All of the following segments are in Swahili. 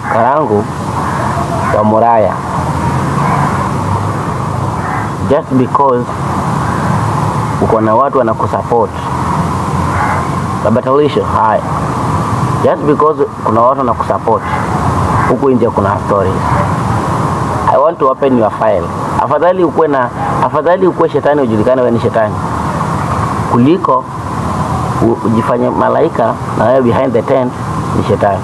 Karangu wa Muraya just because uko na watu wanakusupport Babatalisho, haya just because kuna watu wanakusupport huku nje, kuna stories. I want to open your file. Afadhali ukuwe na afadhali ukuwe shetani ujulikane wewe ni shetani kuliko u- ujifanye malaika na wewe behind the tent ni shetani.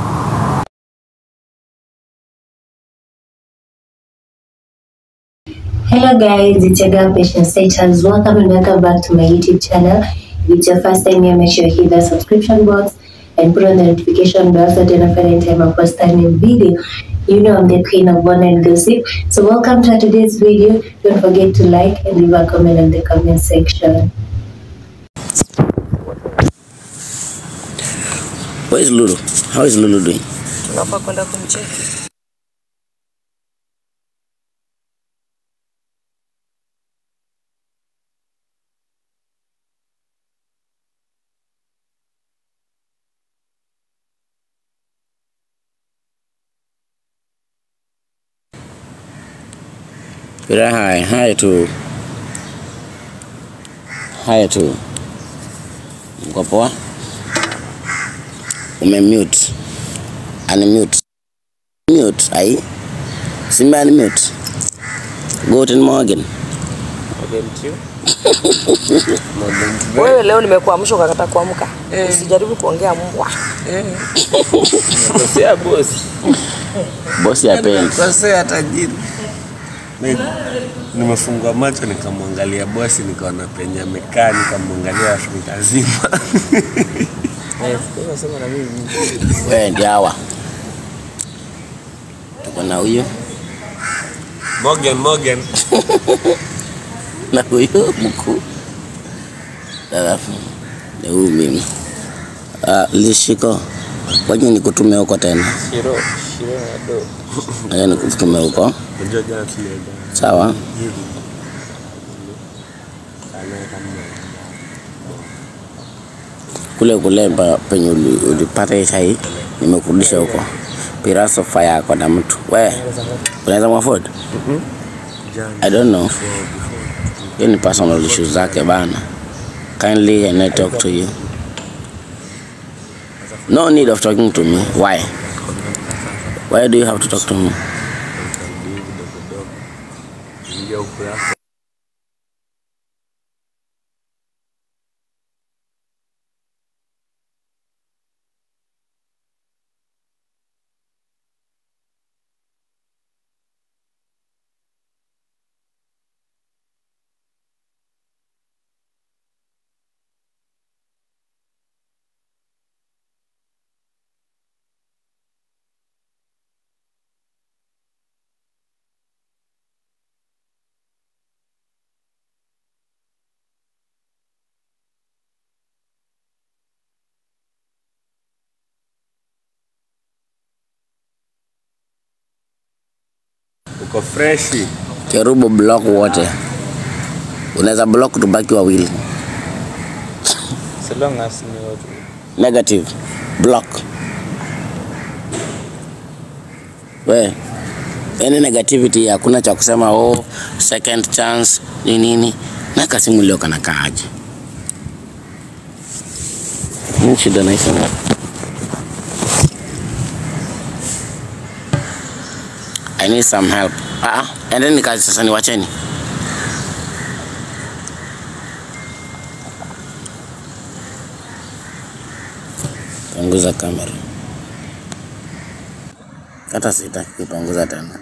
Hello guys, it's your girl Patient Status. Welcome and welcome back to my YouTube channel. If it's your first time here, make sure you hit the subscription box and put on the notification bell so that you don't forget anytime I post a new video. You know I'm the queen of one and gossip. So welcome to today's video. Don't forget to like and leave a comment in the comment section. Where is Lulu? How is Lulu doing? tunafaa kwenda kumcheki. Pira, hi. Hi tu. Hi tu. Mko poa? Umemute. Unmute. Mute. Ai. Simba unmute. Guten Morgen. Wewe leo nimekuamsha ukakataa kuamka. Usijaribu kuongea mbwa. Kosea bosi. Bosi apendi. Kosea tajiri. Ni- Nimefungua macho nikamwangalia bosi nikaona penye amekaa nikamwangalia Afrika zima. Wewe ndio hawa. Tuko na huyu Morgan Morgan. na huyu mkuu. Alafu ni huyu mimi. Uh, Lishiko, waje nikutume huko tena. Shiro, Shiro na do. Waje nikutume huko. Unajua jana tulienda Sawa. hivi. Kana kama Kule kule pa- penye uli- ulipata hii chai nimekurudisha huko. Piraso fire yako na mtu. We, unaweza mwafford? jana I don't know. before before Hiyo ni personal issues zake bana. Kindly can I talk to you? No need of talking to me. Why? Why do you have to talk to me? tukarudi hivi dogo dogo. Ingia ukurasa. Uko freshi. Kerubo block wote. Unaweza block tubaki wawili. So long as ni watu. Negative. Block. We. Any negativity hakuna cha kusema oh second chance ni nini. Na kasimu leo kana kaaje. Nini shida na hizo? I need some help. Ah, ah, endeni kazi sasa niwacheni. Punguza kamera. Hata sitaki kupunguza tena.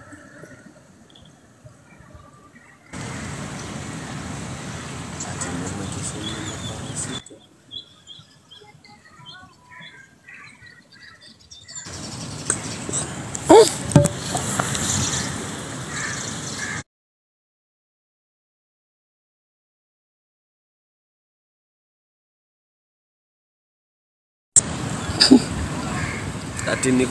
Ati ni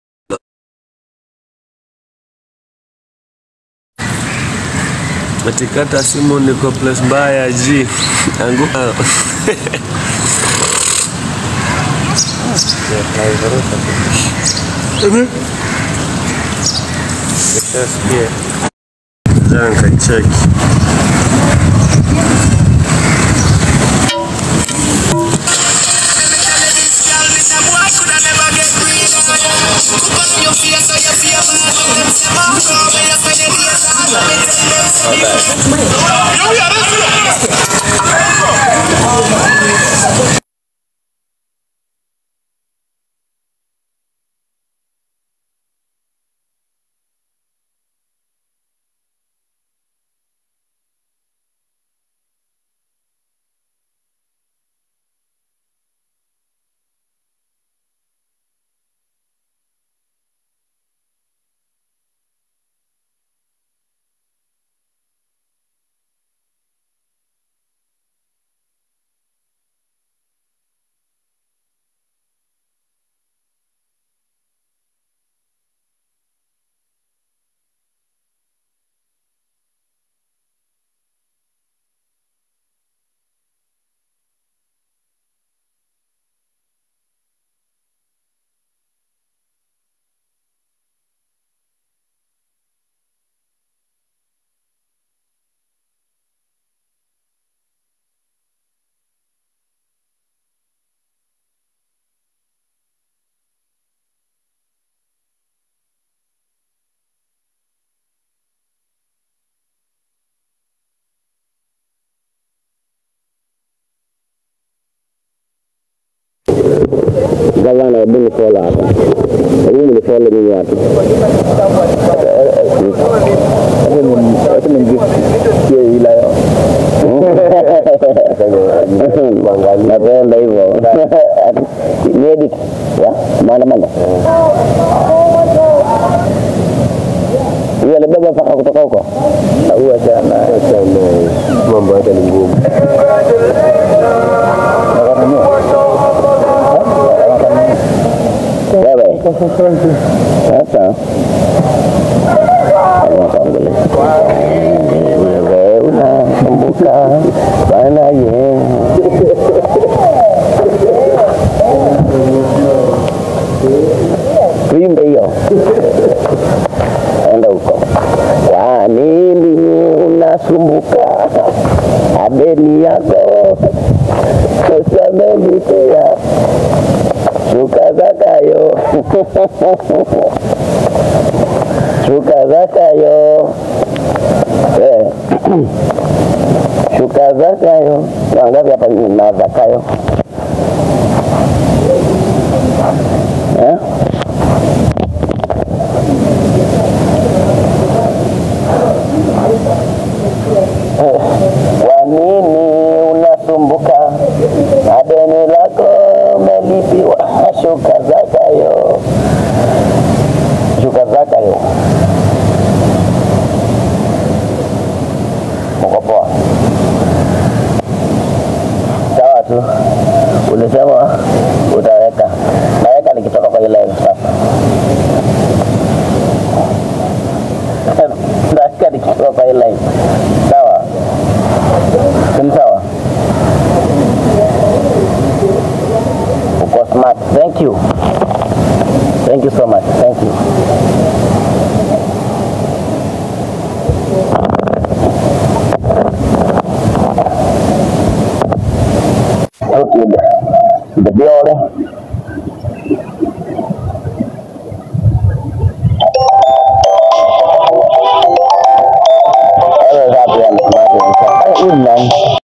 Atikata simu niko place mbaya ji anguka. Nasikia. Jana nikacheki. Gavana, hebu ni follow hapa, hebu ni follow mimi hapa. Napenda hivyo ni edit ya maandamano huyo alibeba mpaka kutoka huko huyo achana Mambo yake ni ngumu. wewe sasa wewe unakumbuka bana ye tuimbe hiyo enda huko kwa nini unasumbuka abeni yako usamelitia shuka zakayo shuka zakayo Eh. shuka zakayo wangapi hapa na zakayo eh? Kwa nini unasumbuka na deni lako umelipiwa? Shuka zakayo, shuka zakayo. Uko poa? Sawa tu. Ulisema utaweka, naweka nikitoka kwa ile sasa. Naweka nikitoka kwa ile sawa. Ni sawa. Uko smart. Thank you. Thank you so much. Thank you. Okay, the, the building. I was happy on the market. Hey, man.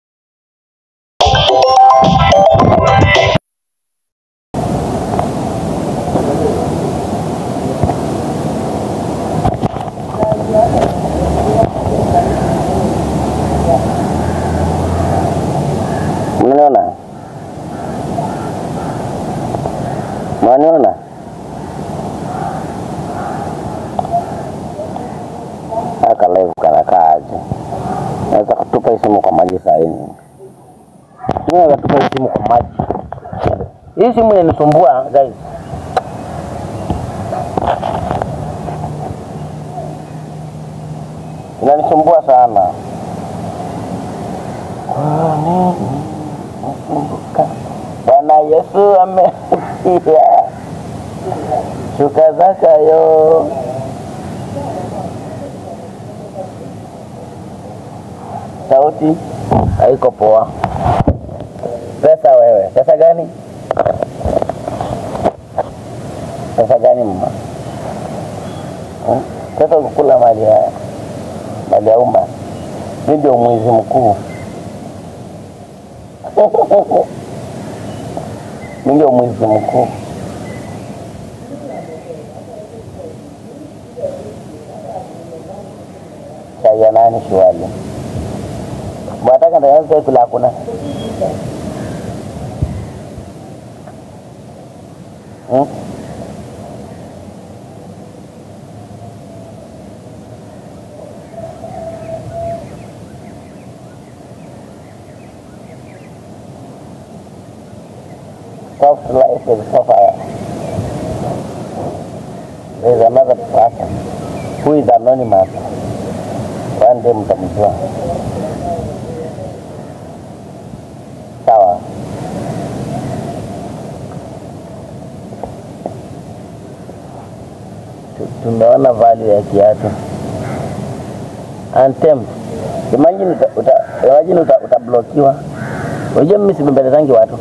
Mnaona? Mnaona? Aka live kanakaa aje? Naweza kutupa hii simu kwa maji saa hii. Naweza kutupa hii simu kwa maji. Hii simu inanisumbua guys. Inanisumbua sana. Kwa nini nakumbuka Bwana Yesu amekuja, shuka zakayo sauti haiko poa. Pesa wewe, pesa gani? Pesa gani mama? Hmm? Pesa kukula mali ya mali ya umma, mimi ndio mwizi mkuu. mimi ndio mwizi mkuu. Chai ya nani shwali? Mwataka ndio kula hakuna. Hmm? soft life is suffer. There is another person who is anonymous. One day mtamjua. Sawa. Tu- Tumeona value ya kiatu. Antem. Imagine uta, uta, imagine uta, utablokiwa. Unajua mimi sibembelezangi watu.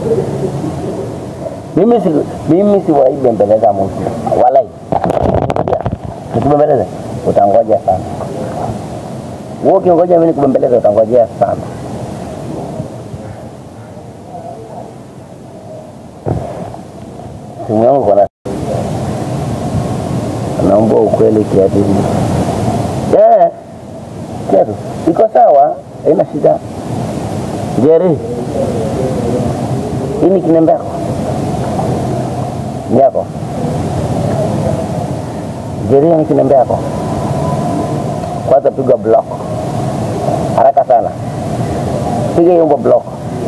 Mimi si mimi siwahi bembeleza mtu. Walai. Nikubembeleze utangoja sana. Wewe ukingoja mimi nikubembeleza utangojea sana. Simu yangu kuna naomba ukweli kiatu hii. Eh, kiatu iko sawa, haina shida. Jerry, hii ni kinembe yako ni yako Jerry, ni kinembe yako. Kwanza piga block haraka sana, piga hiyo block.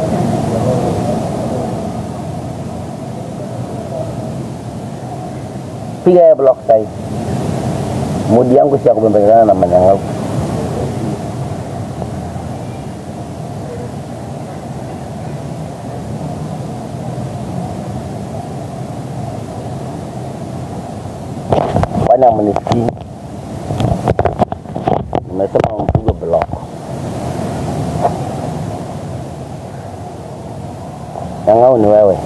piga hiyo block sasa. Mudi yangu si ya kubembelezana na manyang'au. Kwani amnisikii? Nimesema mpige block. Nyang'au ni wewe.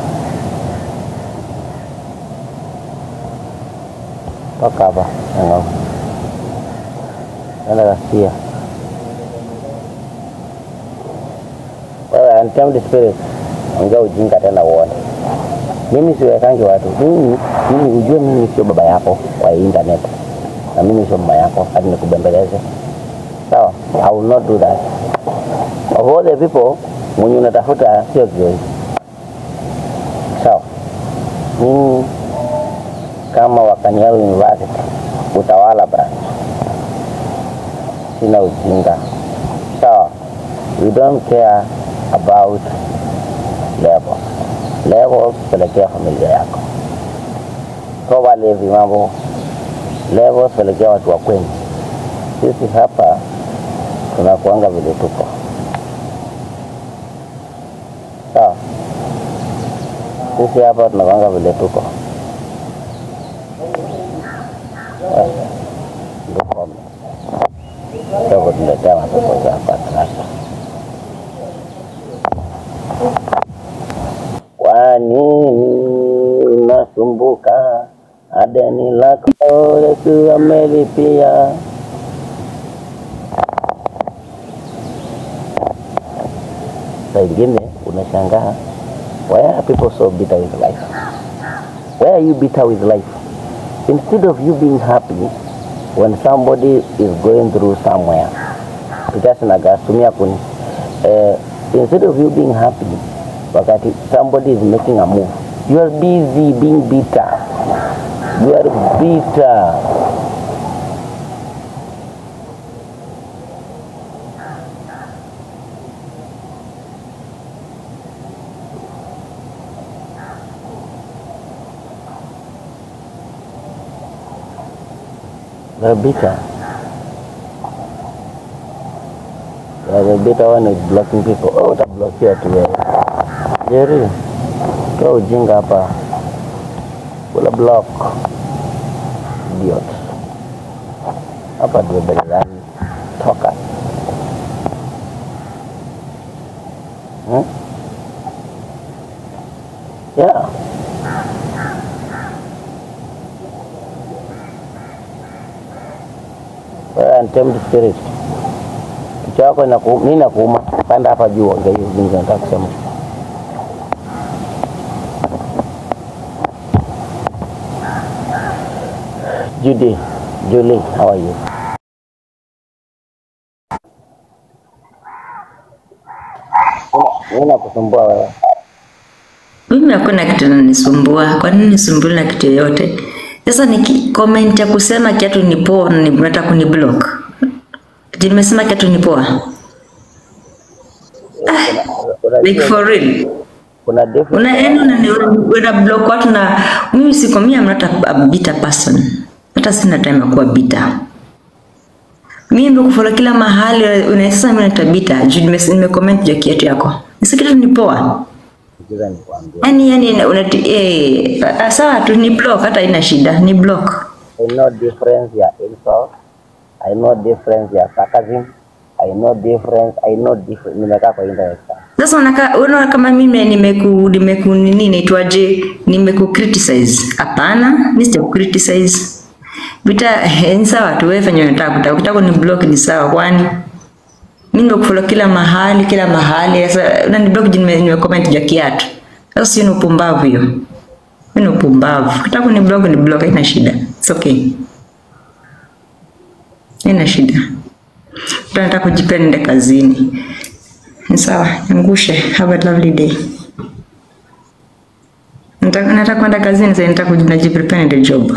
Toka hapa Nyang'au. Nenda Ghasia. Wewe untamed spirit, ongea ujinga tena uone. Mimi siwekangi watu. Mimi mimi ujue mimi sio baba yako wa internet. Na mimi sio mama yako hadi nikubembeleze. Sawa? I will not do that. Of all the people mwenye unatafuta sio Joy. Sawa? Mimi kama Wakanyao University utawala branch, sina ujinga. Sawa? We don't care about level. Level pelekea familia yako. Toa levi mambo. Level pelekea watu wa kwenu. Sisi hapa tunakuanga vile tuko. Sawa? Sisi hapa tunakuanga vile tuko. Ngokome. Sio kutuletea matatizo hapa sasa. Kwa nini unasumbuka? Adeni lako Yesu amelipia. Saa ingine unashangaa, why are people so bitter with life? Why are you bitter with life? Instead of you being happy when somebody is going through somewhere, because nagastumia kuni eh, instead of you being happy wakati somebody is making a move, you are busy being bitter. You are bitter. They're bitter. Yeah, the bitter one is blocking people. Oh, utablokia tu wewe. Jerry, toa ujinga hapa. Kula block. Idiot. Hapa ndio belezani. Toka. Wewe untamed spirit. Kichwa yako inakuuma, nini inakuuma? Panda hapa juu ongea hiyo jinsi nataka kusema. Judy, Julie, how are you? Nini- Nini nakusumbua wewe? Mimi hakuna kitu nanisumbua. Kwa nini nisumbuliwe na kitu yoyote? Sasa ni comment ya kusema kiatu ni poa na ni- unataka kuni block. Ati nimesema kiatu ni poa. Kuna- Like for real. Kuna difference. Una yani una, una, una block watu na mimi siko mimi I'm not a, a bitter person. Hata sina time ya kuwa bitter. Mimi ndio kufollow kila mahali unasema mimi naita bitter. Juu nime nime comment juu ya kiatu yako. Sasa kitu ni poa. Sikiza nikwambie. Yaani yani unati eh ah, sawa tu ni block hata ina shida, ni block. I know difference ya insult. I know difference ya sarcasm. I know difference. I know difference. Nimekaa kwa internet sana. Sasa unaka unaona kama mimi nimeku nimeku nini inaitwaje? Nimeku criticize. Hapana, mimi sija criticize. Vita eh, ni sawa tu wewe fanya unataka kutaka. Ukitaka ni block ni sawa kwani mimi ndio kufollow kila mahali kila mahali. Sasa unani block juu nime, nime comment juu ya kiatu. Sasa si ni upumbavu hiyo. Mimi ni upumbavu. Ukitaka ni block ni block haina shida. It's okay. Haina shida. Mtu anataka kujipea niende kazini. Ni sawa, ngushe. Have a lovely day. Nataka nataka kwenda kazini sasa, nataka kuji- najiprepare the job.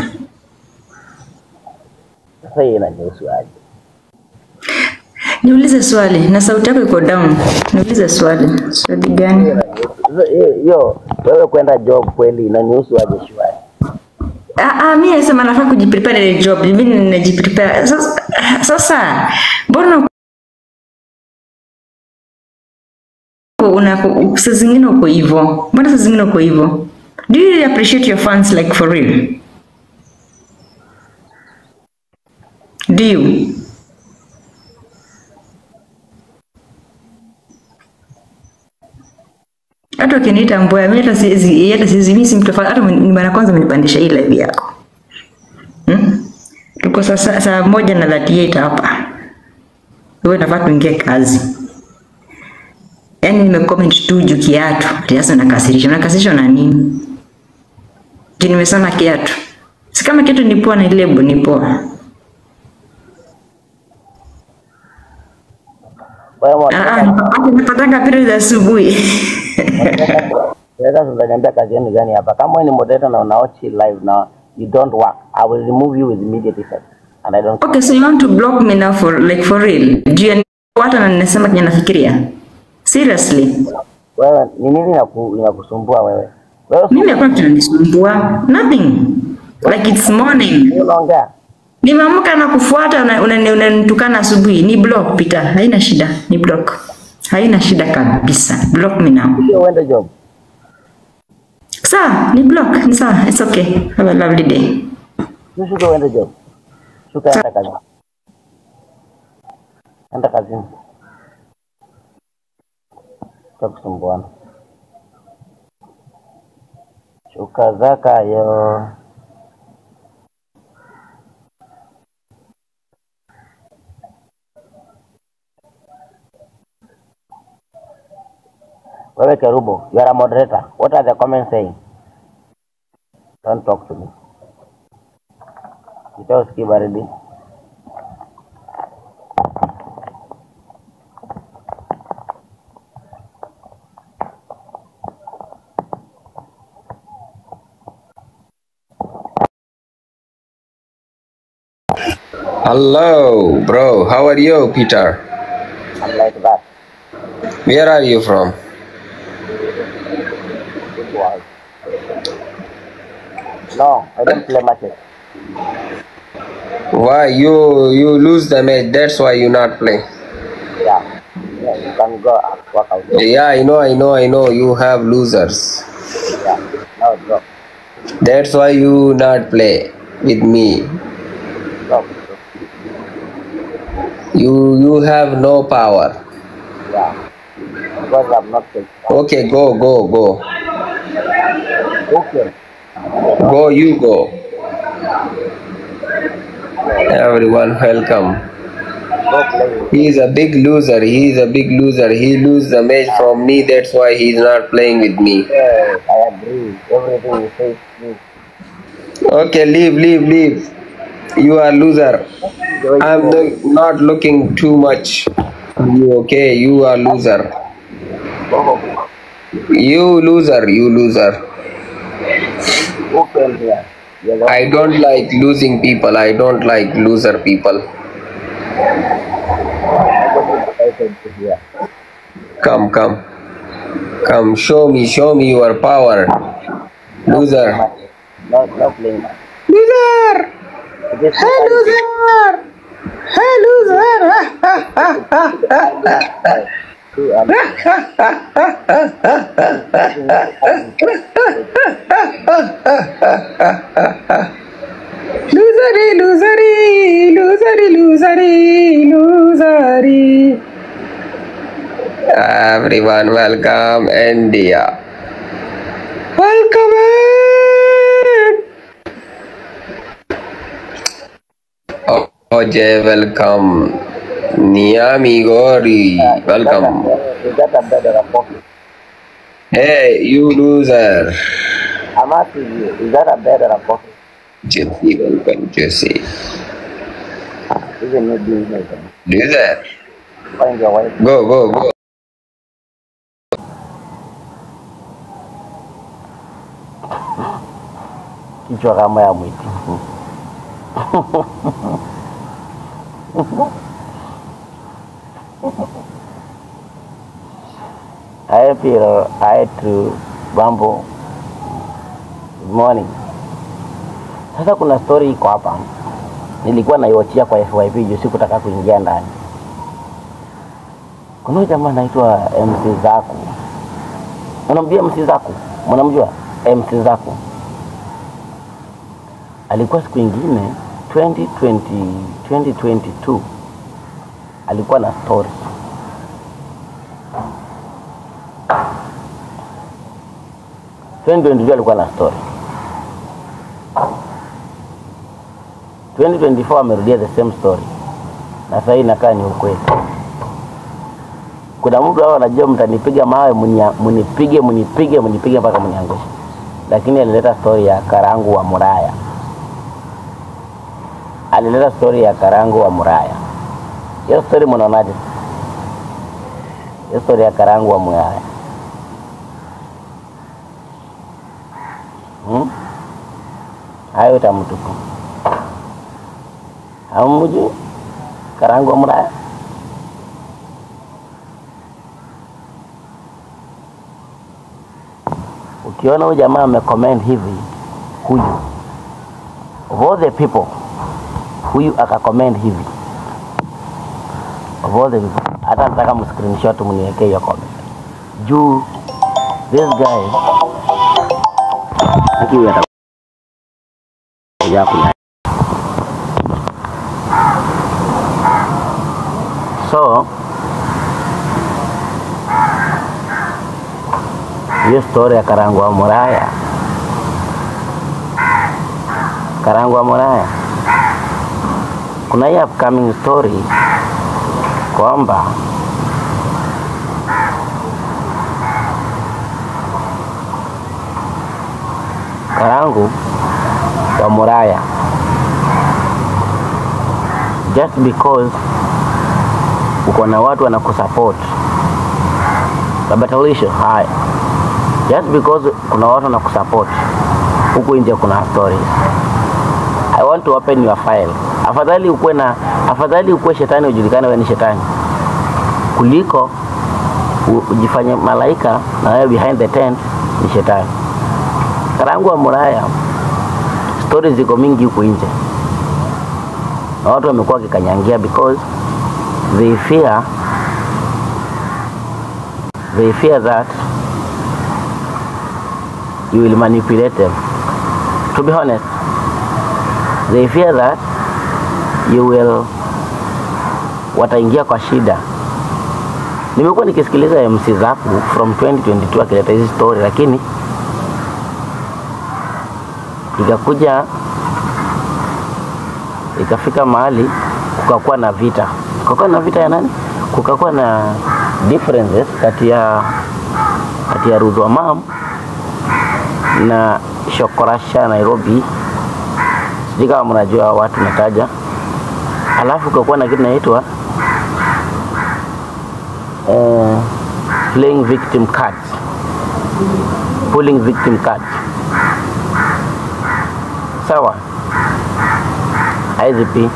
Sasa hii inanihusu aje? Niulize swali na sauti yako iko down. Niulize swali. Swali gani? Sasa hiyo- hiyo wewe kwenda job kweli inanihusu aje shwari? Ah, ah, mimi nasema nafaa kujiprepare the job. Mimi ninajiprepare. Sasa sasa mbona una saa zingine uko hivyo? Mbona saa zingine uko hivyo? Do you really appreciate your fans like for real? Do you? Hata ukiniita mboya, mimi hata siwezi, hata siwezi, mimi si mtu fa- hata ni mara kwanza umenipandisha hii live yako. Hmm? Tuko saa saa saa moja na 38 hapa. Wewe nafaa tuingie kazi. Yaani nimecomment tu juu kiatu. Ati sasa nakasirisha. Nakasirishwa na nini? Juu nimesema kiatu. Si kama kiatu ni poa na lebo ni poa. Wewe Ah, mwana- ah, hata napatanga period za asubuhi. Sasa utaniambia kazi yenu gani hapa? Kama wewe ni moderator na unaochi live na you don't work, I will remove you with immediate effect. And I don't Okay, so you want to block me now for like for real? Juu ya watu na ninasema kenye nafikiria. Seriously. wewe ni nini inaku- inakusumbua wewe? Wewe Mimi hakuna kitu kinanisumbua. Nothing. Like it's morning. si unaongea? Nimeamka na kufuata unanitukana una, una, unanitukana asubuhi. Ni block Peter. Haina shida. Ni block. Haina shida kabisa. Block me now. Sio uende job. Sawa, ni block. Ni sawa. It's okay. Have a lovely day. Si shuka uende job. Shuka enda kazi. Enda kazini. Sio kusumbuana. Shuka zakayo. Wewe Kerubo, you are a moderator. What are the comments saying? Don't talk to me. Nitausikia baridi. Hello, bro. How are you, Peter? I'm like that. Where are you from? It was. No, I don't play matches. Why you you lose the match? That's why you not play. Yeah. Yeah, you can go and work out. Yeah, I know, I know, I know. You have losers. Yeah. Now drop. That's why you not play with me. Drop. You you have no power. Yeah. Because I'm not taking Okay, go, go, go, Okay. go. You go. Everyone, welcome. He is a big loser. He is a big loser. He lose the match from me. That's why he is not playing with me. Yes, I agree. Everything you say is true. Okay, leave, leave, leave. You are loser. I'm no- not looking too much on you. Okay, you are loser. You loser. You loser. Who came here? You're the I don't like losing people. I don't like loser people. person to here. Come, come. Come, show me, show me your power. Loser. No, no playing. Loser! It is Hey, loser! Hey, loser! true and Losery, losery, losery, losery, losery. Everyone, welcome India. Welcome in. Oh, Oje, welcome. Niami Gori, welcome. Is that a better coffee? Hey, you loser. I'm asking you, is that a better coffee? Jesse, welcome, Jesse. Even you doing it. Loser. Find your wife. Go, go, go. Kichwa kama ya mwiti. Hi Piro, hi to Bambo. Good morning. Sasa kuna story iko hapa, nilikuwa naiwachia kwa FYP juu sikutaka kuingia ndani. Kuna huyu jamaa anaitwa MC Zaku. Unamjua MC Zaku? Mnamjua MC Zaku? Alikuwa siku ingine 2020 2022 alikuwa na story Twenty alikuwa na story 2024 amerudia the same story na sasa hii inakaa ni ukweli. Kuna mtu hao anajua mtanipiga mawe, munia- munipige munipige munipige mpaka muniangushe, lakini alileta story ya karangu wa Muraya, alileta story ya karangu wa Muraya. Hiyo story mnaonaje? Hiyo story ya karangu wa Muraya hmm? Hayo tamtupu hamjui karangu wa Muraya? Ukiona huyu jamaa amecomment hivi, huyu of all the people, huyu akacomment hivi of all the people, hata nataka mscreenshot mniwekee hiyo comment juu this guy akiwa atakuja kuna so hiyo story ya karangu wa Muraya, karangu wa Muraya, kuna hii upcoming story kwamba karangu wa Muraya just because uko na watu wanakusupport babatarisho haya just because kuna watu wanakusupport huku nje kuna stories I want to open your file afadhali ukuwe na afadhali ukuwe shetani ujulikane wewe ni shetani kuliko u- ujifanye malaika na wewe behind the tent ni shetani karangu wa Muraya stories ziko mingi huku nje na watu wamekuwa wakikanyangia because they fear they fear that you will manipulate them to be honest they fear that you will wataingia kwa shida nimekuwa nikisikiliza MC Zaku from 2022 akileta hizi story lakini ikakuja ikafika mahali kukakuwa na vita, kukakuwa na vita ya nani? Kukakuwa na differences kati ya kati ya Ruth Wamam na Shokorasha Nairobi, sijui kama mnajua watu nataja. Alafu kukakuwa na kitu inaitwa eh, playing victim cards, pulling victim cards. Sawa, IZP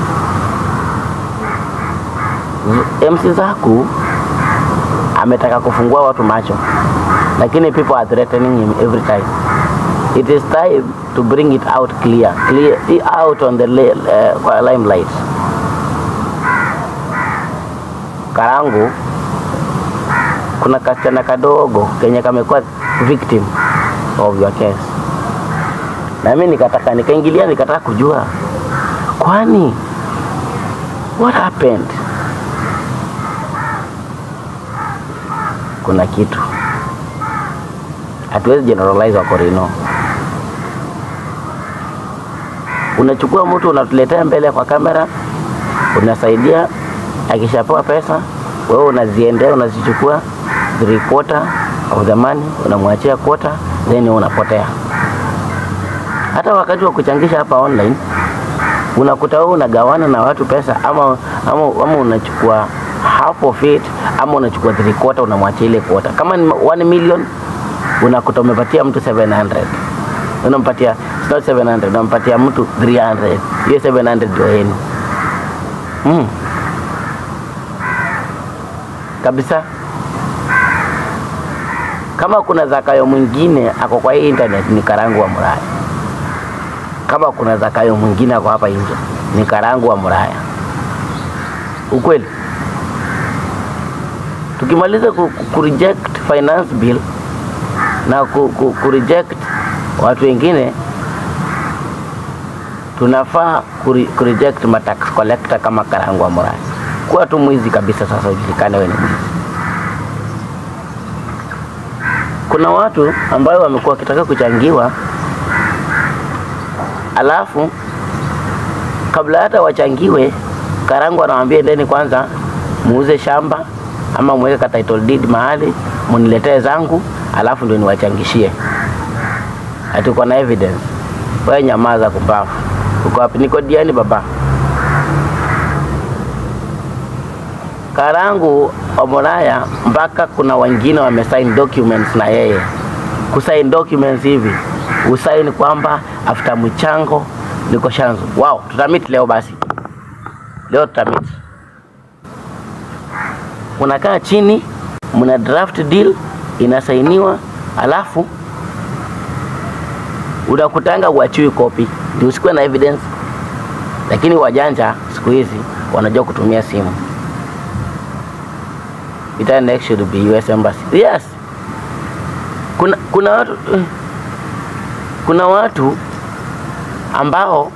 Z- MC Zaku ametaka kufungua watu macho, lakini people are threatening him every time. It is time to bring it out clear, clear out on the li- uh, kwa limelight. Karangu kuna kasichana kadogo kenye kamekuwa victim of your case, na mimi nikataka nikaingilia, nikataka kujua kwani what happened. Kuna kitu hatuwezi generalize Wakorino. Unachukua mtu unatuletea mbele kwa kamera, unasaidia, akishapewa pesa wewe unaziendea, unazichukua three quarter of the money, unamwachia quarter, then wewe unapotea. Hata wakati wa kuchangisha hapa online unakuta wewe unagawana na watu pesa ama, ama, ama unachukua half of it ama unachukua three quarter unamwachia ile quarter. Kama ni 1 million unakuta umepatia mtu 700 unampatia it's not 700 unampatia mtu 300 hiyo 700 ndio yenu mm. kabisa kama kuna zakayo mwingine ako kwa hii internet ni karangu wa muraya kama kuna zakayo mwingine ako hapa nje ni karangu wa muraya ukweli tukimaliza ku, ku, ku reject finance bill na ku, ku, ku reject watu wengine tunafaa ku, re- ku reject matax collector kama karangu wa muraya kuwa tu mwizi kabisa sasa ujulikane wewe ni mwizi kuna watu ambayo wamekuwa wakitaka kuchangiwa alafu kabla hata wachangiwe karangu anawaambia endeni kwanza muuze shamba ama mweke ka title deed mahali muniletee zangu alafu ndio niwachangishie hatuko na evidence wewe nyamaza kumbavu uko wapi niko diani baba karangu omoraya mpaka kuna wengine wamesign documents na yeye kusign documents hivi usaini kwamba after mchango niko shanzu wow tutamit leo basi leo tutamit unakaa chini mna draft deal inasainiwa alafu unakutanga uachiwi kopi ndio usikuwe na evidence lakini wajanja siku hizi wanajua kutumia simu Ita next should be US embassy yes kuna kuna watu kuna watu ambao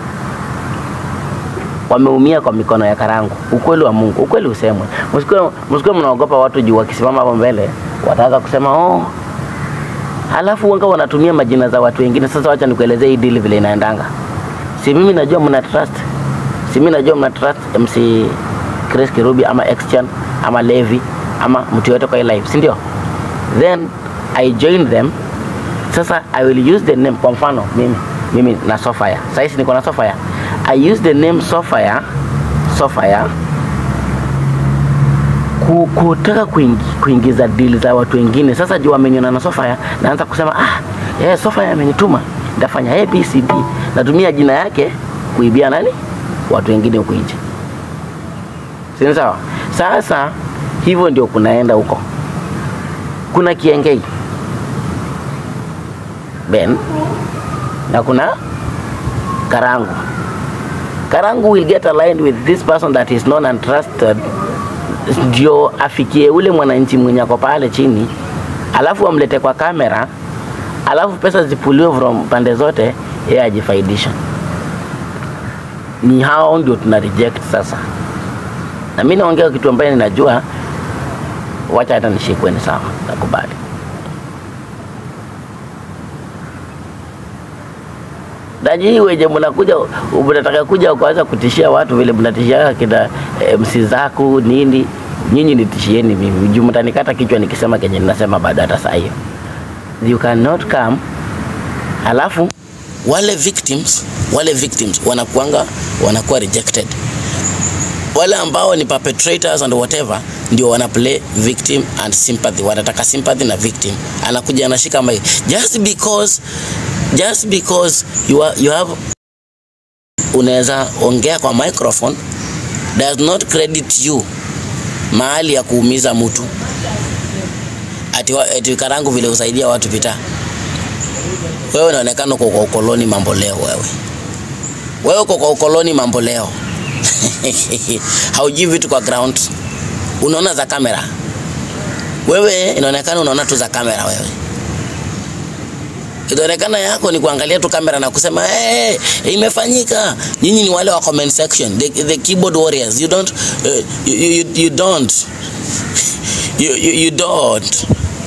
wameumia kwa mikono ya karangu. Ukweli wa Mungu, ukweli usemwe. Msikuwe msikuwe mnaogopa watu juu wakisimama hapo mbele wataanza kusema oh, halafu wanga wanatumia majina za watu wengine. Sasa wacha nikuelezee hii deal vile inaendanga. Si mimi najua mna trust, si mimi najua mna trust MC Chris Kirubi ama Xchan ama Levi ama mtu yote kwa hii live, si ndio? Then I join them. Sasa I will use the name, kwa mfano mimi mimi na Sofia. Sasa hizi niko na Sofia. I use the name Sofia Sofia ku- kutaka kuingi, kuingiza deal za watu wengine. Sasa juu wameniona na Sofia, naanza kusema ah, yeah, Sofia amenituma nitafanya ABCD. Natumia jina yake kuibia nani? Watu wengine huko nje. Si ni sawa? Sasa hivyo ndio kunaenda huko. Kuna Kiengei Ben na kuna Karangu. Karangu will get aligned with this person that is known and trusted, ndio afikie ule mwananchi mwenye ako pale chini, alafu amlete kwa kamera, alafu pesa zipuliwe from pande zote, yeye ajifaidisha. Ni hao ndio tuna reject sasa, na mimi naongea kitu ambaye ninajua, wacha hata nishikwe, ni sawa, nakubali. na nyinyi wenye mnakuja mnataka kuja kuanza kutishia watu vile mnatishia kina MC Zaku nini, nyinyi nitishieni mimi juu mtanikata kichwa nikisema kenye ninasema baada hata saa hiyo. You cannot come alafu wale victims wale victims wanakuanga wanakuwa rejected wale ambao ni perpetrators and whatever ndio wana play victim and sympathy wanataka sympathy na victim anakuja anashika mic just because just because you, are, you have unaweza ongea kwa microphone does not credit you mahali ya kuumiza mtu ati, wa- ati karangu vile usaidia watu pita wewe unaonekana uko kwa ukoloni mambo leo wewe wewe uko kwa ukoloni mambo leo haujui vitu kwa ground unaona za kamera wewe inaonekana unaona tu za kamera wewe inaonekana yako ni kuangalia tu kamera na kusema hey, imefanyika nyinyi ni wale wa comment section the, the keyboard warriors you don't uh, you, you, you don't you, you, you don't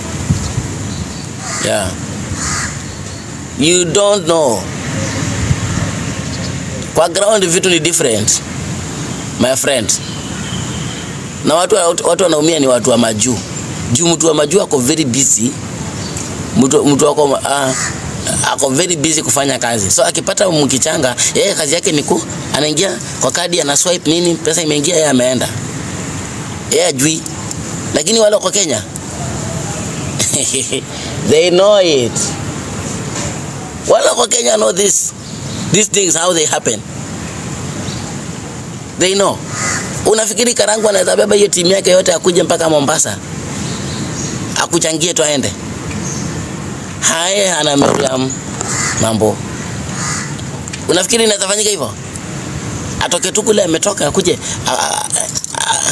yeah you don't know kwa ground vitu ni different my friend na watu watu wanaumia ni watu wa majuu juu mtu wa majuu ako very busy mtu mtu wako uh, ako very busy kufanya kazi so akipata mkichanga yeye kazi yake ni ku anaingia kwa kadi ana swipe nini pesa imeingia yeye ameenda yeye ajui lakini wale wako Kenya they know it wale wako Kenya know this these things how they happen they know unafikiri Karangu anaweza beba hiyo timu yake yote akuje mpaka Mombasa akuchangie tu aende haya ana Miriam mambo unafikiri inaweza fanyika hivyo atoke tu kule ametoka akuje a- a- a-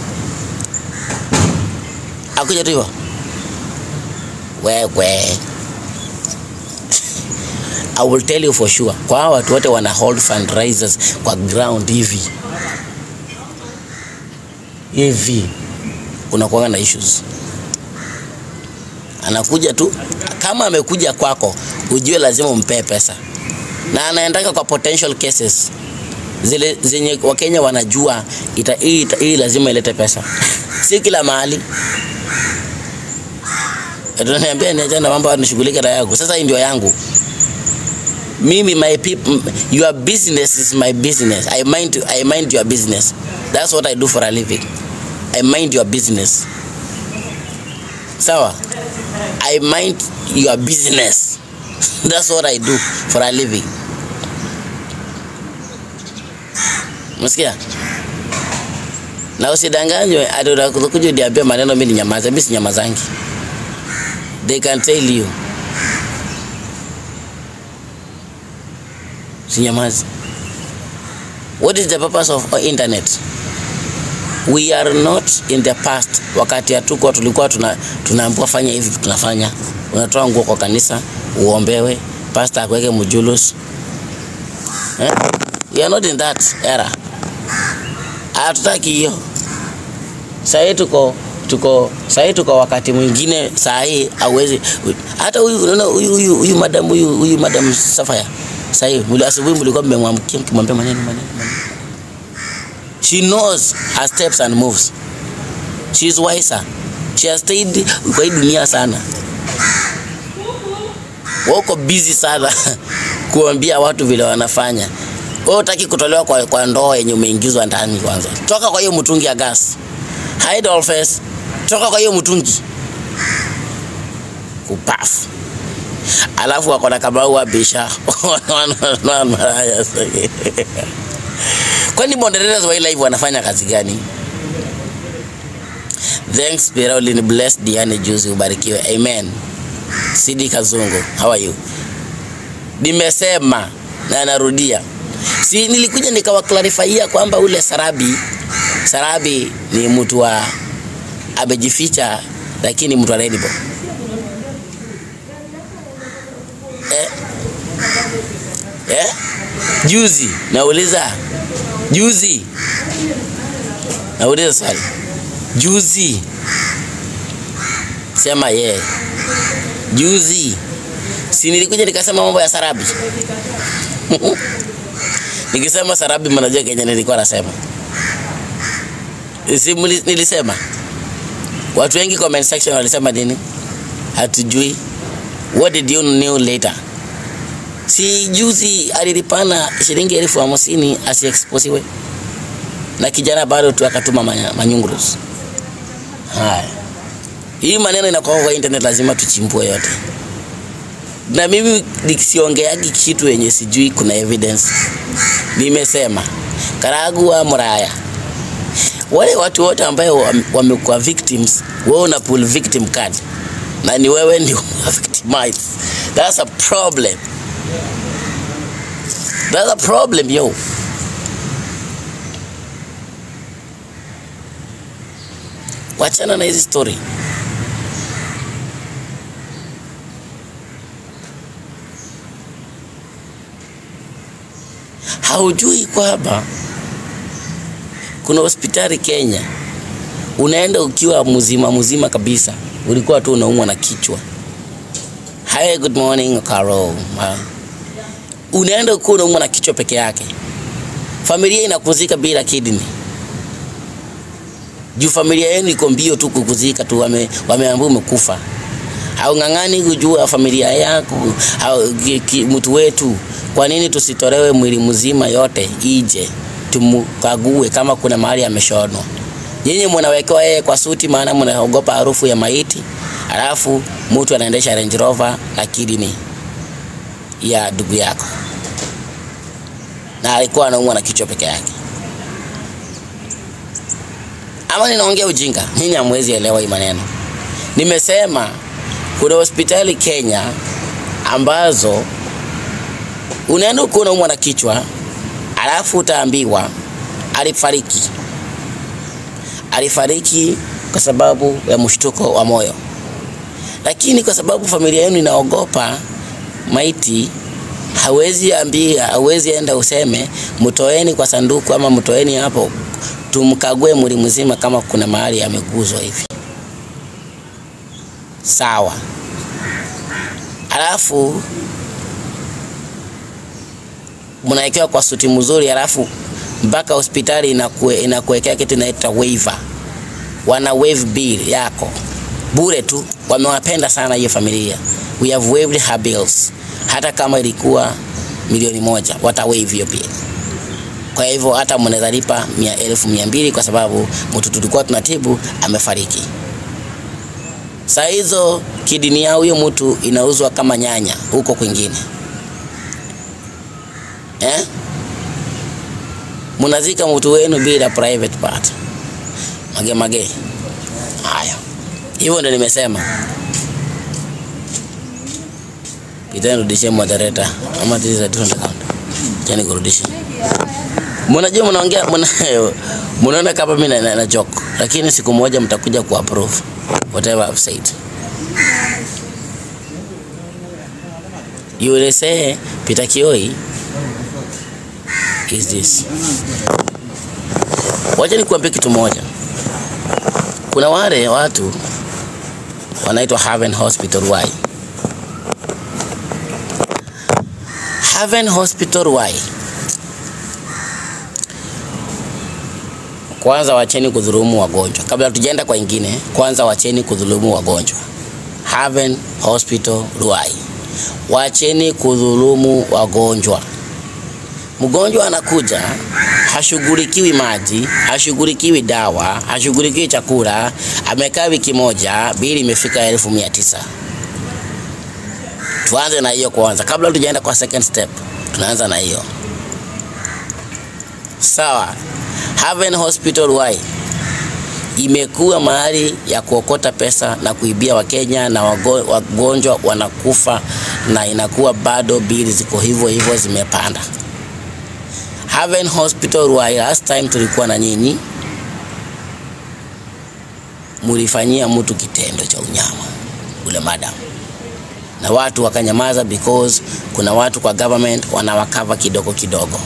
akuje tu hivyo wewe I will tell you for sure kwa hawa watu wote wana hold fundraisers kwa ground hivi hivi kunakuwa na issues anakuja tu kama amekuja kwako ujue lazima umpee pesa na anaendaka kwa potential cases zile zenye wakenya wanajua ita, hii, ita, hii lazima ilete pesa si kila mahali tunaniambia niachane na mambo nishughulike na yangu sasa hii ndio yangu mimi my people your business is my business i mind i mind your business that's what i do for a living i mind your business sawa i mind your business that's what i do for a living msikia na usidanganywe ati utakuja uniambie maneno mimi ni nyamaza mimi si nyamazangi they can tell you sinyamazi what is the purpose of internet we are not in the past wakati hatuko tulikuwa tuna, tunaambiwa fanya hivi tunafanya unatoa nguo kwa kanisa uombewe pastor akuweke mjulus eh? we are not in that era hatutaki hiyo sahii tuko tuko sahii tuko wakati mwingine sahii hauwezi hata huyu unaona huyu huyu huyu madam huyu huyu madam Safaya sahii muli asubuhi mlikuwa mmemwamkia mkimwambia maneno maneno maneno she knows her steps and moves she is wiser she has stayed kwa hii dunia sana wako busy sana kuambia watu vile wanafanya wewe utaki kutolewa kwa, kwa ndoo yenye umeingizwa ndani kwanza toka kwa hiyo mtungi ya gas hide all face toka kwa hiyo mtungi kupafu alafu wako na kamau wa bisha maraya kwani moderators wa hii live wanafanya kazi gani thanks Pirolin bless Diane juzi ubarikiwe amen Sidi Kazungu how are you nimesema na narudia si nilikuja nikawa clarifyia kwamba ule Sarabi Sarabi ni mtu wa amejificha lakini mtu wa Rainbow eh? Eh? Juzi nauliza juzi nauliza swali juzi sema ye yeah. juzi si nilikuja nikasema mambo ya Sarabi Nikisema Sarabi, mnajua Kenya nilikuwa nasema si mli- nilisema. Watu wengi comment section walisema nini? Hatujui. What did you know later? Si juzi alilipana shilingi elfu hamsini asiexposiwe na kijana bado tu akatuma manya- manyungurus. Haya, hii maneno inakuwa kwa internet, lazima tuchimbue yote, na mimi nisiongeagi kitu yenye sijui kuna evidence. Nimesema Karagua, Muraya, wale watu wote ambayo wam- wamekuwa victims, wewe una pull victim card na ni wewe ndio victimized. That's a problem. That's a problem yo. Wachana na hizi story. Haujui kwamba kuna hospitali Kenya, unaenda ukiwa mzima mzima kabisa, ulikuwa tu unaumwa na kichwa. Hi, good morning Carol. Ma- Unaenda ukiwa unaumwa na kichwa peke yake, familia inakuzika bila kidney juu familia yenu iko mbio tu kukuzika tu, wame, wameambia umekufa. Haung'ang'ani kujua familia yako au ki- ki- mtu wetu, kwa nini tusitolewe mwili mzima yote ije tumkague kama kuna mahali ameshonwa? Nyinyi mnawekewa yeye kwa suti, maana mnaogopa harufu ya maiti, alafu mtu anaendesha Range Rover na kidney ya ndugu yako, na alikuwa anaumwa na kichwa peke yake. ama ninaongea ujinga? Nyinyi hamwezi elewa hii maneno. Nimesema kuna hospitali Kenya ambazo unaenda ukiwa unaumwa na kichwa, alafu utaambiwa alifariki, alifariki kwa sababu ya mshtuko wa moyo, lakini kwa sababu familia yenu inaogopa maiti hawezi ambia, hawezi enda useme mtoeni kwa sanduku ama mtoeni hapo tumkague mwili mzima kama kuna mahali ameguzwa hivi. Sawa. Alafu mnawekewa kwa suti mzuri, alafu mpaka hospitali inakue, inakuwekea kitu inaitwa waiver. Wana waive bill yako bure tu, wamewapenda sana hiyo familia. We have waived her bills, hata kama ilikuwa milioni moja wata waive hiyo bill. Kwa hivyo hata mnaweza lipa mia elfu mia mbili kwa sababu mtu tulikuwa tunatibu amefariki. Saa hizo kidini ya huyo mtu inauzwa kama nyanya huko kwingine eh? Mnazika mtu wenu bila private part. Mage mage. Haya, hivyo ndio nimesema. Pitani rudishie moderator ama this is a different account. Chani kurudisha. Mnajua mnaongea mna mnaona kama mimi na, na, na joke, lakini siku moja mtakuja ku approve whatever I've said. You will say Peter Kioi is this. Wacha nikuambie kitu moja. Kuna wale watu wanaitwa Haven Hospital Y. Haven Hospital Y. Kwanza wacheni kudhulumu wagonjwa. Kabla tujaenda kwa ingine, kwanza wacheni kudhulumu wagonjwa. Haven Hospital Ruai, wacheni kudhulumu wagonjwa. Mgonjwa anakuja hashughulikiwi maji, hashughulikiwi dawa, hashughulikiwi chakula, amekaa wiki moja, bili imefika elfu mia tisa. Tuanze na hiyo kwanza, kabla tujaenda kwa second step, tunaanza na hiyo sawa. Haven Hospital Y imekuwa mahali ya kuokota pesa na kuibia Wakenya na wago- wagonjwa wanakufa, na inakuwa bado bili ziko hivyo hivyo zimepanda. Haven Hospital Y, last time tulikuwa na nyinyi, mulifanyia mtu kitendo cha unyama ule madam, na watu wakanyamaza because kuna watu kwa government wanawakava kidogo kidogo.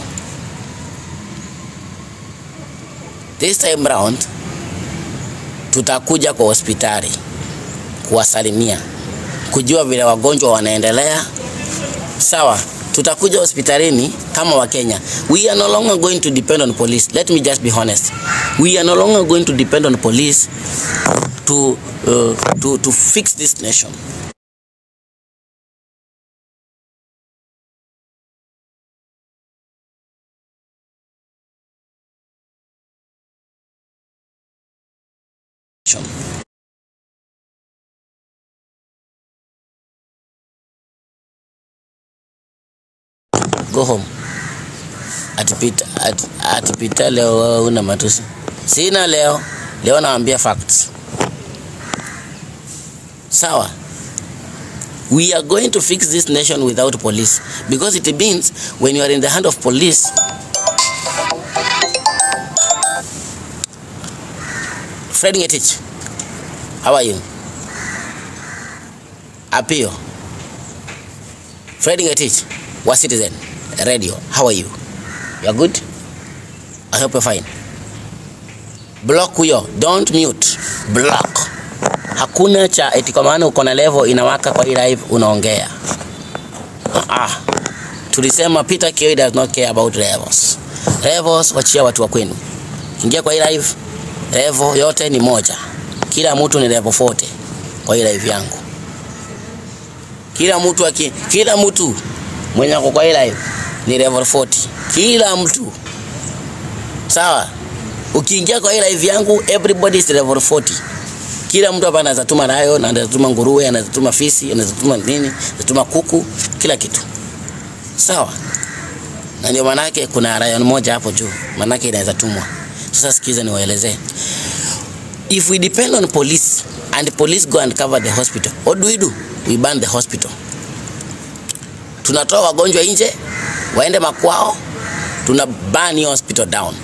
This time round tutakuja kwa hospitali kuwasalimia, kujua vile wagonjwa wanaendelea, sawa, tutakuja hospitalini kama Wakenya. We are no longer going to depend on police. Let me just be honest. We are no longer going to depend on police to, uh, to, to fix this nation. Go home. Atipita, at, atipita leo wewe una matusi. Sina leo. Leo naambia facts. Sawa. We are going to fix this nation without police because it means when you are in the hand of police Fred Ngetich, how are you? Apio. Fred Ngetich, wa Citizen Radio, how are you? You are good? I hope you're fine. Block huyo, don't mute. Block. Hakuna cha eti kwa maana uko na level inawaka kwa hii live unaongea. Ah, ah. Tulisema Peter Kioi does not care about levels. Levels wachia watu wa kwenu. Ingia kwa hii live, level yote ni moja. Kila mtu ni level 40 kwa hii live yangu. Kila mtu aki, kila mtu mwenye ako kwa hii live ni level 40. Kila mtu. Sawa? Ukiingia kwa hii live yangu everybody is level 40 kila mtu hapa anaweza tuma nayo na anaweza tuma nguruwe, anaweza tuma fisi, anaweza tuma nini, anaweza tuma kuku, kila kitu. Sawa? Na ndio manake kuna rayon moja hapo juu, manake inaweza tumwa. Sasa sikiza niwaelezee. If we depend on police and police go and cover the hospital, what do we do? We ban the hospital. Tunatoa wagonjwa nje waende makwao, tuna ban hiyo hospital down.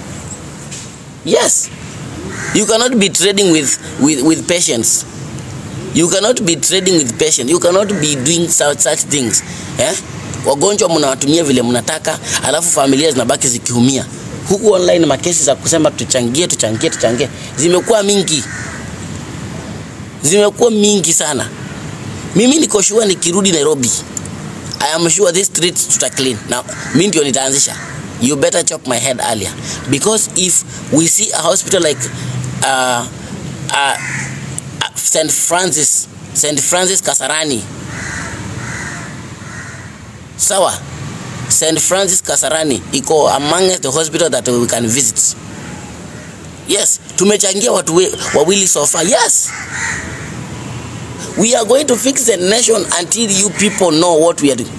Yes, You cannot be trading with, with, with patients. You cannot be trading with patients. You cannot be doing such, such things. Eh? Wagonjwa mnawatumia vile mnataka, alafu familia zinabaki zikiumia. Huku online makesi za kusema tuchangie, tuchangie, tuchangie zimekuwa mingi, zimekuwa mingi sana. Mimi niko sure nikirudi Nairobi, I am sure this streets tuta clean. Na mimi ndio nitaanzisha. You better chop my head earlier because if we see a hospital like uh, uh, uh, St. Francis, St. Francis Kasarani. Sawa. St. Francis Kasarani iko among the hospital that we can visit. Yes, tumechangia watu we, wawili so far. Yes. We are going to fix the nation until you people know what we are doing.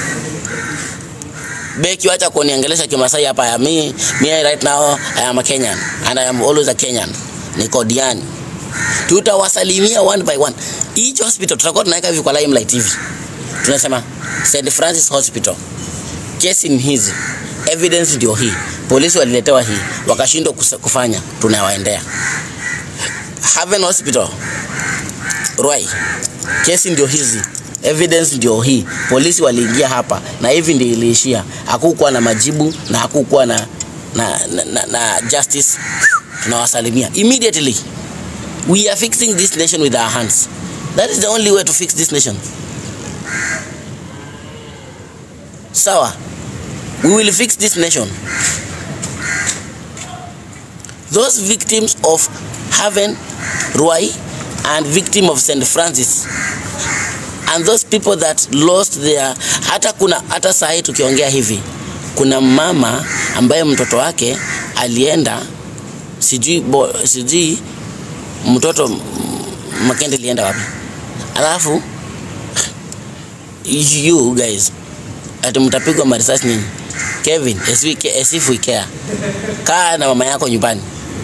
Beki, wacha kuniongelesha Kimasai hapa ya me, me right now I am a Kenyan and I am always a Kenyan. Niko Diani. Tutawasalimia one by one. Each hospital tutakuwa tunaweka hivi kwa Limelight TV. Tunasema St. Francis Hospital. Kesi ni hizi. Evidence ndio hii. Polisi waliletewa hii, wakashindwa kus- kufanya, tunawaendea. Haven Hospital. Ruai. Kesi ndio hizi evidence ndio hii. Polisi waliingia hapa na hivi ndio iliishia. Hakukuwa na majibu na hakukuwa na, na, na, na, na justice. Tunawasalimia immediately. We are fixing this nation with our hands. That is the only way to fix this nation. Sawa, we will fix this nation. Those victims of Haven, Ruai, and victim of St. Francis and those people that lost their hata kuna hata saa hii tukiongea hivi kuna mama ambaye mtoto wake alienda sijui bo, sijui mtoto m- Makende alienda wapi alafu you guys ati mtapigwa marisasi nyinyi Kevin as we ca- as if we care kaa na mama yako nyumbani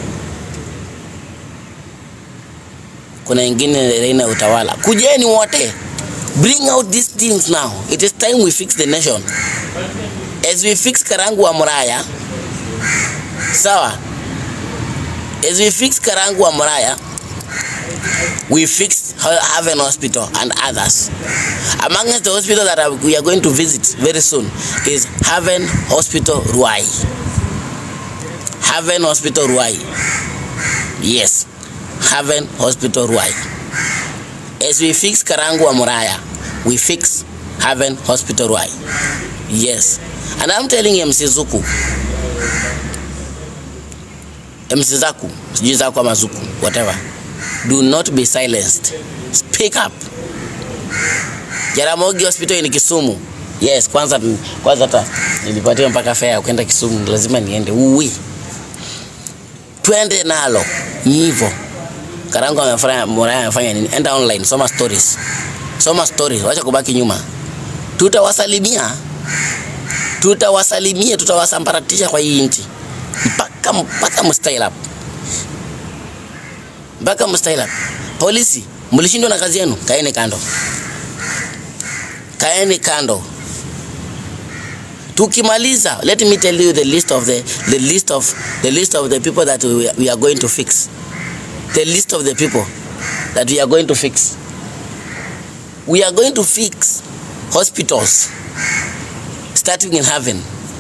kuna ingine Reina utawala kujeni wote bring out these things now it is time we fix the nation as we fix Karangu wa Muraya sawa as we fix Karangu wa Muraya we fix Ha- Haven Hospital and others among the hospital that are- we are going to visit very soon is Haven Hospital Ruai Haven Hospital Ruai yes Haven Hospital Ruai as we fix Karangu wa Muraya, we fix Haven Hospital Ruai. Yes. And I'm telling MC Zuku. MC Zaku, sijui Zaku ama Zuku, whatever. Do not be silenced. Speak up. Jaramogi Hospital ni Kisumu. Yes, kwanza kwanza hata nilipatiwa mpaka fare ya kwenda Kisumu, lazima niende. Uwi. Twende nalo. Ni hivyo. Karango amefanya Muraya amefanya nini? Enda online, soma stories. Soma stories, wacha kubaki nyuma. Tutawasalimia. Tutawasalimia, tutawasambaratisha kwa hii nchi. Mpaka mpaka mstyle up. Mpaka mstyle up. Polisi, mlishindwa na kazi yenu, kaeni kando. Kaeni kando. Tukimaliza, let me tell you the list of the the list of the list of the people that we, we are going to fix. The list of the people that we are going to fix. We are going to fix hospitals starting in heaven.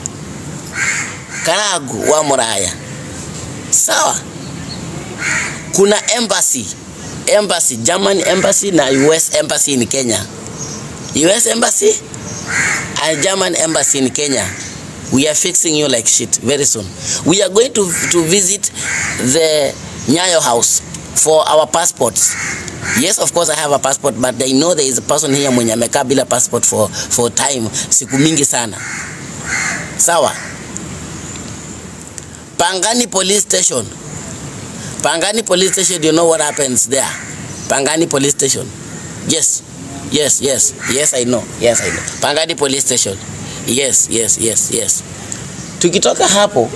Karagu wa Muraya. Sawa. Kuna embassy, embassy, German embassy na US embassy in Kenya. US embassy and German embassy in Kenya. We are fixing you like shit very soon. We are going to, to visit the Nyayo house for our passports. Yes, of course I have a passport but I know there is a person here mwenye amekaa bila passport for, for time siku mingi sana. Sawa. Pangani police station. Pangani police station, you know what happens there? Pangani police station. Yes. Yes, yes. Yes, I know. Yes, I know. Pangani police station. Yes, yes, yes, yes. Tukitoka hapo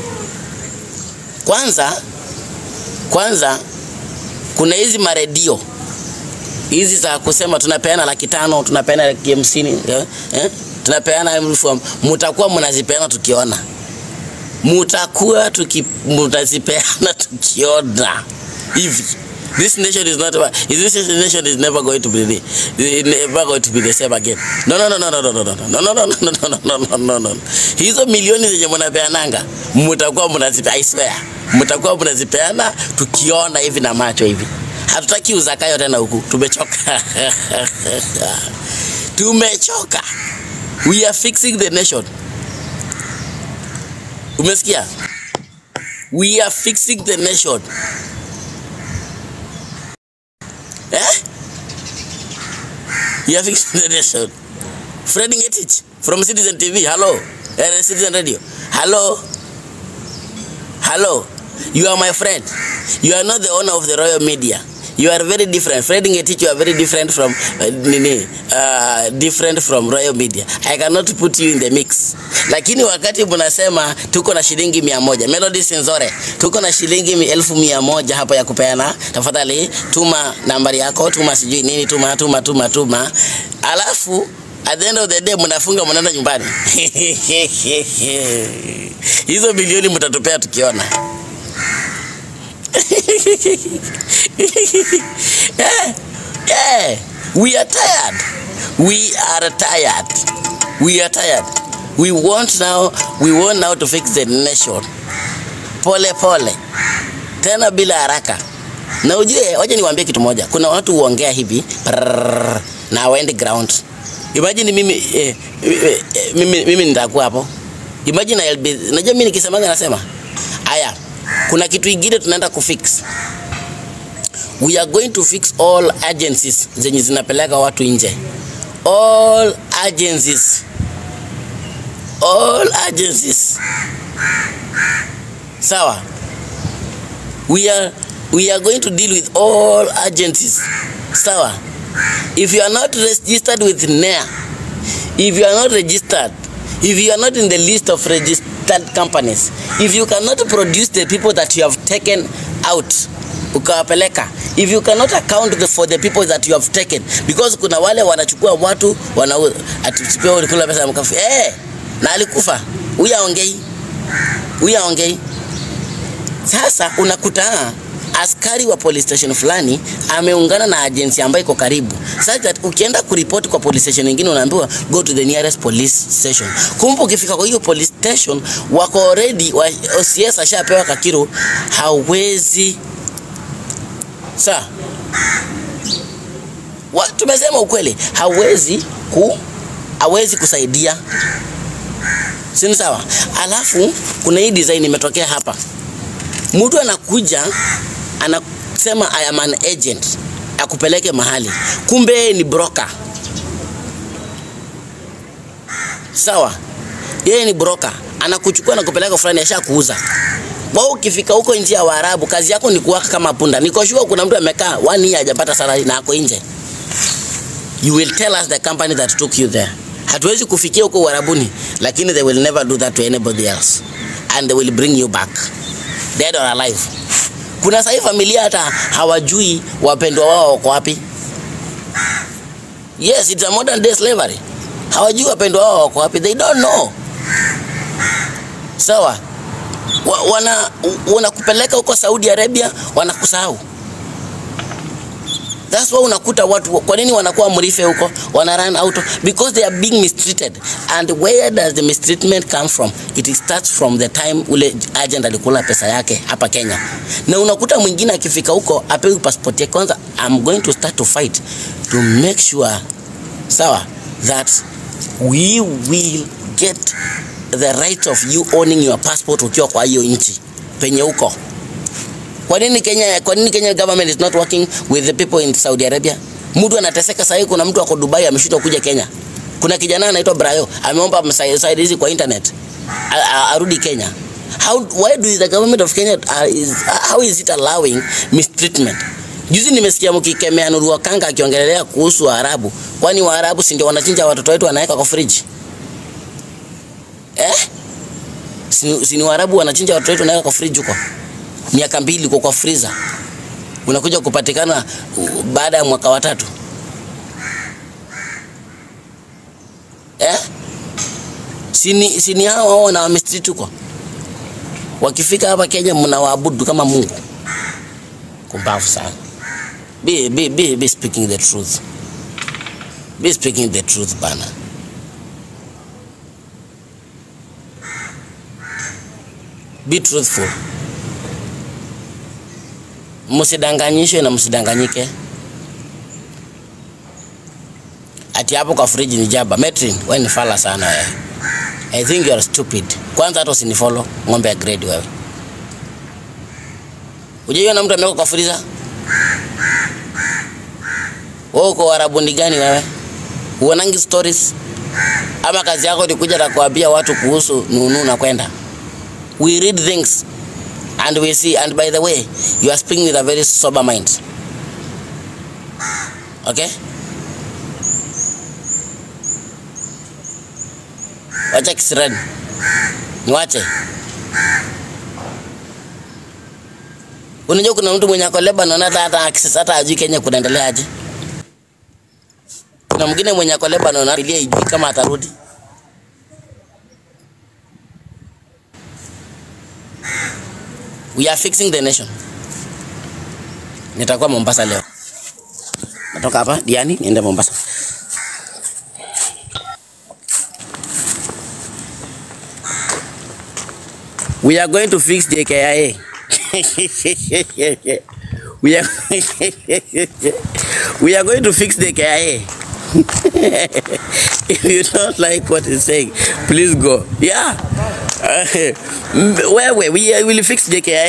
kwanza kwanza kuna hizi maredio hizi za kusema tunapeana laki tano tunapeana laki hamsini eh, eh, tunapeana elfu mutakuwa mnazipeana tukiona mutakuwa tuki, mutazipeana tukiona hivi this nation is not is this nation is never going to be the, never going to be the same again no no no no no no no no no no no no no no no no no hizo milioni zenye mnapeananga mtakuwa mnazipeana I swear mtakuwa mnazipeana tukiona hivi na macho hivi hatutaki uzakayo tena huku tumechoka tumechoka we are fixing the nation umesikia we are fixing the nation Eh? You are fixing the nation. Fred Ngetich from Citizen TV. Hello. Uh, Citizen Radio. Hello. Hello. You are my friend. You are not the owner of the royal media. You are very different. Fred Ngetich, you are very different from uh, nini, uh, different from royal media. I cannot put you in the mix. Lakini wakati mnasema tuko na shilingi mia moja Melody Sinzore, tuko na shilingi mi- elfu mia moja hapa ya kupeana, tafadhali tuma nambari yako, tuma sijui nini, tuma tuma tuma tuma, alafu at the end of the day mnafunga mnaenda nyumbani. Hizo bilioni mtatupea tukiona. yeah, yeah. We are tired. We are tired. We are tired. We want now, we want now to fix the nation. Pole pole. Tena bila haraka. Na ujue, wacha niwaambie kitu moja. Kuna watu huongea hivi prrrr, na hawaendi ground. Imagine mimi eh, eh, eh, mimi, mimi nitakuwa hapo. Imagine I'll be, najua mimi nikisemaga nasema haya, kuna kitu ingine tunaenda kufix we are going to fix all agencies zenye zinapeleka watu nje all agencies all agencies sawa we are we are going to deal with all agencies sawa if you are not registered with NEA if you are not registered if you are not in the list of registered companies if you cannot produce the people that you have taken out ukawapeleka if you cannot account the, for the people that you have taken because kuna wale wanachukua watu wanauza ati pia ulikula pesa ya mkafu eh na alikufa huyu aongei huyu aongei sasa unakuta askari wa police station fulani ameungana na agency ambayo iko karibu such that ukienda kuripoti kwa police station nyingine unaambiwa go to the nearest police station kumbe ukifika kwa hiyo police station wako already wa, OCS ashapewa kakiru hawezi sa wa, tumesema ukweli hawezi ku hawezi kusaidia si ni sawa alafu kuna hii design imetokea hapa mtu anakuja anasema I am an agent akupeleke mahali kumbe yeye ni broker sawa yeye ni broker anakuchukua na kupeleka fulani ashakuuza wao ukifika huko nje ya Waarabu kazi yako ni kuwaka kama punda niko sure kuna mtu amekaa one year hajapata salary na ako nje you will tell us the company that took you there hatuwezi kufikia huko Uarabuni lakini they will never do that to anybody else and they will bring you back dead or alive kuna sahi familia hata hawajui wapendwa wao wako wapi yes it's a modern day slavery hawajui wapendwa wao wako wapi they don't know sawa wa, wana wanakupeleka huko Saudi Arabia wanakusahau That's why unakuta watu kwa nini wanakuwa mrife huko wana run out because they are being mistreated and where does the mistreatment come from it starts from the time ule agent alikula pesa yake hapa Kenya na unakuta mwingine akifika huko apewi passport yake kwanza I'm going to start to fight to make sure sawa that we will get the right of you owning your passport ukiwa kwa hiyo nchi penye huko kwa nini Kenya, kwa nini Kenya government is not working with the people in Saudi Arabia? Mtu anateseka sasa hivi, kuna mtu ako Dubai ameshindwa kuja Kenya. Kuna kijana anaitwa Brayo ameomba msaidizi kwa internet a- a- arudi Kenya. How, why do the government of Kenya uh, is, how is it allowing mistreatment? Juzi nimesikia mkikemea Nuru Wakanga akiongelelea kuhusu Waarabu. Kwani Waarabu si ndio wanachinja watoto wetu wanaweka kwa friji? Eh? Si, si ni Waarabu wanachinja watoto wetu wanaweka kwa friji huko? miaka mbili uko kwa freezer unakuja kupatikana uh, baada ya mwaka watatu eh? sini, sini hao hao na wamestreet huko wakifika hapa Kenya mnawaabudu kama Mungu kumbavu sana be, be, be, be speaking the truth be speaking the truth bana be truthful msidanganyishwe na msidanganyike ati hapo kwa friji ni jaba metrin wewe ni fala sana wewe i think you are stupid kwanza hata usinifollow ng'ombe ya grade wewe Hujaiona mtu ameweka kwa friza wewe uko warabuni gani wewe huonangi stories ama kazi yako ni kuja na kuambia watu kuhusu nunu na kwenda we read things and we see and by the way you are speaking with a very sober mind okay wacha kisirani niwache unajua kuna mtu mwenye ako Lebanon hata hata access hata ajui Kenya kunaendelea aje kuna mwingine mwenye ako Lebanon hata ijui kama atarudi we are fixing the nation. Nitakuwa Mombasa leo. Natoka hapa Diani niende Mombasa. We are going to fix the KIA. we are we are going to fix the KIA. if you don't like what he's saying, please go. Yeah. Uh, where where we uh, will fix JKI.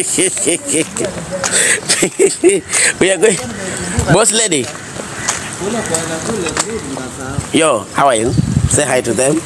we are going. Boss lady. Yo, how are you? Say hi to them.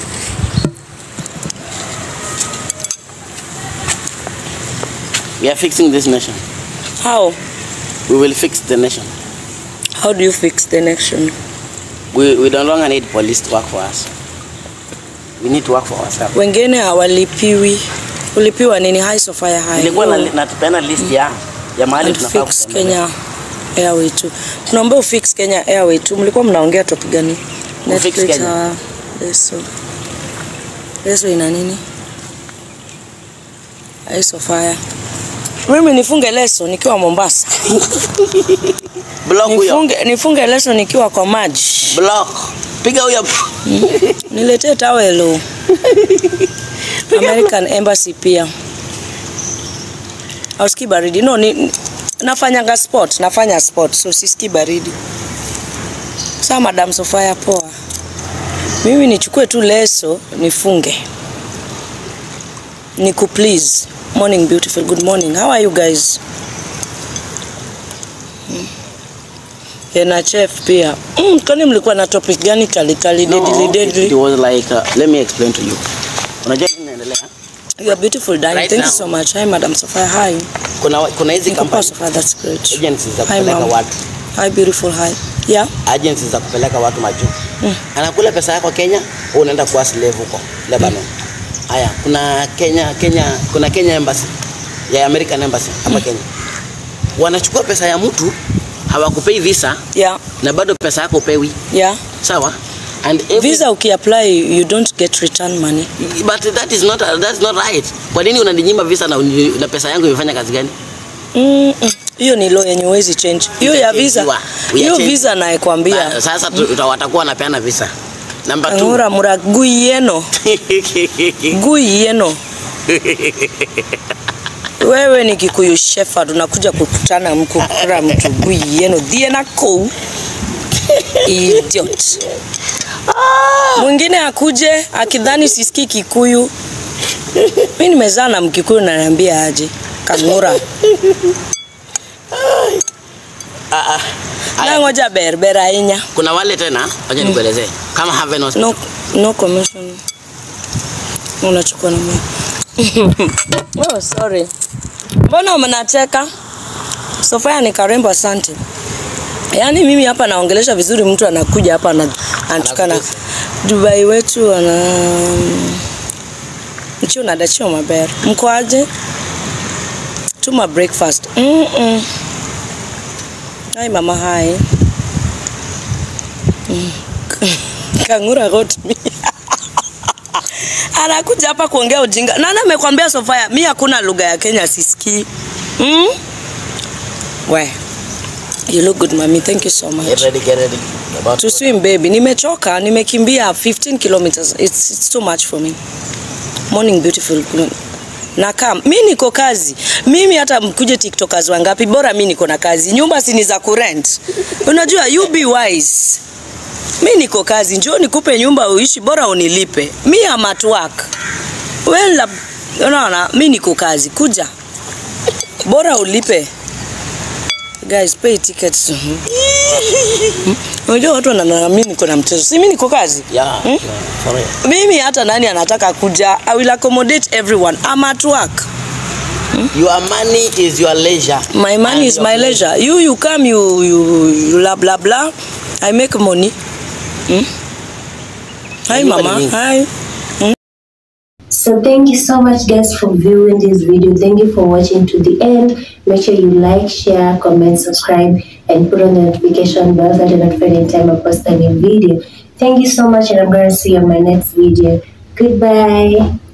We are fixing this nation. How? We will fix the nation. How do you fix the nation? We, we no longer need police to work for us. We need to work for ourselves. Wengine hawalipiwi. Ulipiwa nini? High Sofia High. Nilikuwa na, natupeana list ya ya mahali And tunafaa fix kutembelea. Kenya Airway tu. Tunaomba ufix Kenya Airway tu. Mlikuwa mnaongea topic gani? Ufix Netflix, Kenya. uh, Leso. Leso ina nini? High Sofia. Mimi nifunge leso nikiwa Mombasa. Block huyo. Nifunge, nifunge leso nikiwa kwa maji. Block. Piga huyo. Niletee tawelo. American Embassy pia. Ausikii baridi. No, ni, nafanyanga sport, nafanya sport so sisikii baridi. Sawa Madam Sofia, poa. Mimi nichukue tu leso nifunge. Niku please. Morning beautiful. Good morning. How are you guys? Mm. Yeah, na chef pia. Mm, kwani mlikuwa na topic gani kali kali deadly it, it deadly? was like uh, let me explain to you. Unajua nini inaendelea? You are beautiful darling. Right Thank you now. so much. Hi Madam Safia. Hi. Kuna kuna hizi Niko poa company Safia. That's great. agencies za Hi kupeleka mom. watu Hi beautiful. Hi. Yeah. agencies za kupeleka watu majuu mm. anakula pesa yako Kenya, wewe unaenda kuwa slave huko Lebanon. Haya, kuna Kenya Kenya kuna Kenya embassy ya American embassy hapa Kenya, wanachukua pesa ya mtu hawakupei visa Yeah. na bado pesa yako upewi, Yeah. sawa and every, Visa ukiapply you don't get return money. but that is not that's not right. Kwa nini unaninyima visa na, uni- na pesa yangu imefanya kazi gani? Mm, mm. Hiyo ni law yenye huwezi change. Hiyo ya visa. Itachangiwa. Hiyo Uyachange. visa nayekwambia. Ba- Sasa tu- uta- watakuwa wanapeana visa. Number two. Angura mura gui yeno. Gui yeno. Wewe ni Kikuyu Shepherd unakuja kukutana mkukura mtu gui yeno dhiena kou. Idiot. Mwingine akuje akidhani sisikii Kikuyu. Mimi nimezaa na Mkikuyu na niambia aje. Kangura. Ah, ah. Na Haya, ngoja berber ahinya. kuna wale tena, wacha nikuelezee kama Haven Hospital. No, no commission. Unachukua na mimi. oh, sorry. Mbona mnacheka? Sofia ni karembo, asante. Yaani mimi hapa naongelesha vizuri, mtu anakuja hapa ana- anatukana Dubai wetu ana nchio nadachio maber. Mko aje? Tuma breakfast. Mm -mm. Hai mama hai. Kangura got me. Anakuja hapa kuongea ujinga. Nani amekwambia Sofia? Mi hakuna lugha ya Kenya sisikii. Mm? We. You look good mami. Thank you so Get much. ready, get ready. About To swim baby. Nimechoka, nimekimbia 15 kilometers. It's, it's too much for me. Morning beautiful. Nakaa mi niko kazi. Mimi hata mkuje tiktokers wangapi, bora mi niko na kazi. Nyumba si ni za kurent. Unajua you be wise. Mi niko kazi, njoo nikupe nyumba uishi, bora unilipe. Mi am at work. Well, la- unaona, mi niko kazi, kuja bora ulipe. Guys, pay tickets. Hmm? Unajua watu wananiona mimi niko na mchezo, si mimi niko kazi. Yeah, Hmm? yeah, for real. Mimi hata nani anataka kuja, I will accommodate everyone. I'm at work. Your money is your leisure. My money And is your my pleasure. leisure. You you come you you, you blah blah blah. I make money. Hmm? Hi Unajua mama. ni nini? Hi. So thank you so much guys for viewing this video. Thank you for watching to the end. Make sure you like, share, comment, subscribe, and put on the notification bell so that you're notified anytime I post a new video. Thank you so much and I'm going to see you on my next video. Goodbye.